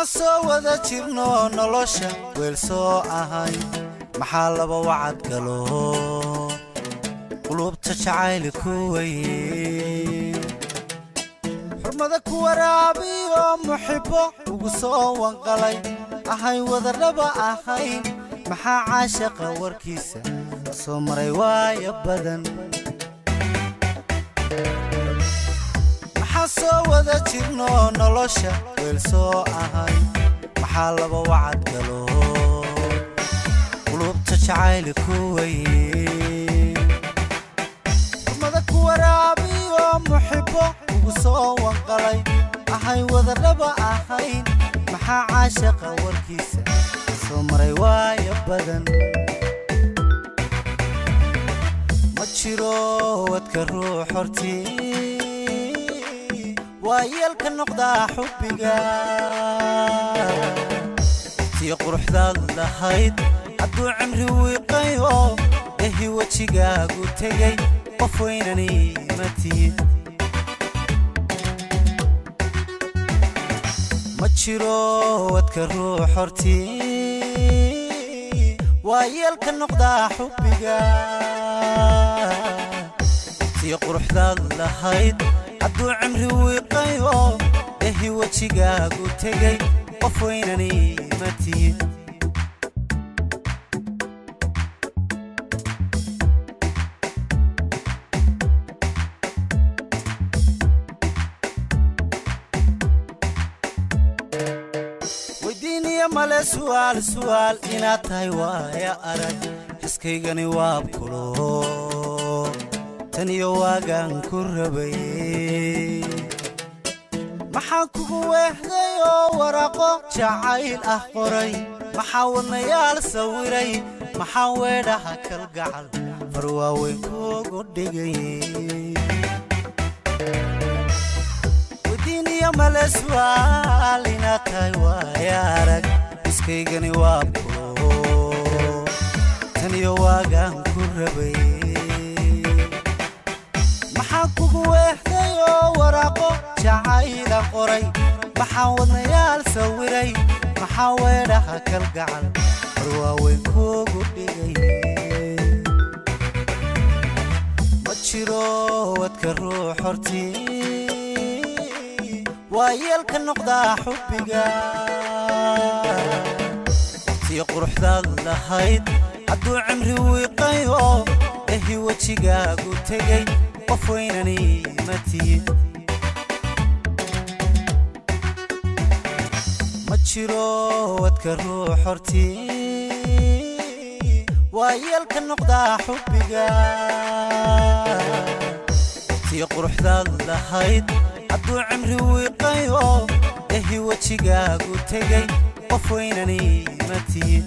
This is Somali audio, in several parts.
maxaan soo wada jirno nolosha weel soo ahay maxaa laba wacad galo qulubta jacayli ku weye xurmada ku waraabiyo muxibbo ugu soo wanqalay ahay wadadhaba ahayn maxaa caashaqa warkiisa soo maray waaya badan maxaan soo wada jirno nolosha weel soo ahay maxaa laba wacad galo qulubta jacayli ku weye xurmada ku waraabiyo muxibbo ugu soo wanqalay ahay wadadhaba ahayn maxaa caashaqa warkiisa soo maray waaya badan ma jiro wadka ruux hortii waa yeelka noqdaa xubbiga tii quruxdaad lahayd hadduu cimri wiiqayo ehi wejigaagu tegay qof weynani ma tihid ma jiro wadka ruux hortii waa yeelka noqdaa xubbiga tii quruxdaad lahayd hadduu cimri wiiqayo ehi wejigaagu tegay qof weynani ma tihid weydiiniya male su'aal su'aal inaad tahay waaya arag xiskaygani waabkulo tan iyo waagaan ku rabay maxaan kugu weehday oo waraaqo jacayl ah qoray maxaa wadnayaal sawiray maxaa weedhaha kalgacal far waaweyn kuugu dhigay weydiiniya male su'aal inaad tahay waaya arag iskaygani waabkulo tan iyo waagaan ku rabay maxaan kugu weehday oo waraaqo jacayla qoray maxaan wadnayaal sawiray maxaa weedhaha kalgacal war waaweyn kuugu dhigay ma jiro wadka ruux hortii waa yeelka noqdaa xubbiga tii quruxdaad lahayd hadduu cimri wiiqayo ehi wejigaagu tegay qof weynani ma tihid ma jiro wadka ruux hortii waa yeelka noqdaa xubbiga tii quruxdaad lahayd hadduu cimri wiiqayo ehi wejigaagu tegay qof weynani ma tihid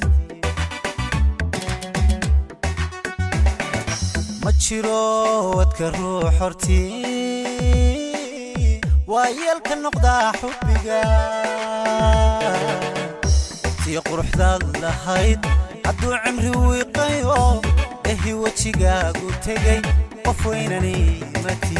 ma jiro wadka ruux hortii waa yeelka noqdaa xubbiga tii quruxdaad lahayd hadduu cimri wiiqayo ehi wejigaagu tegay qof weynani ma tihid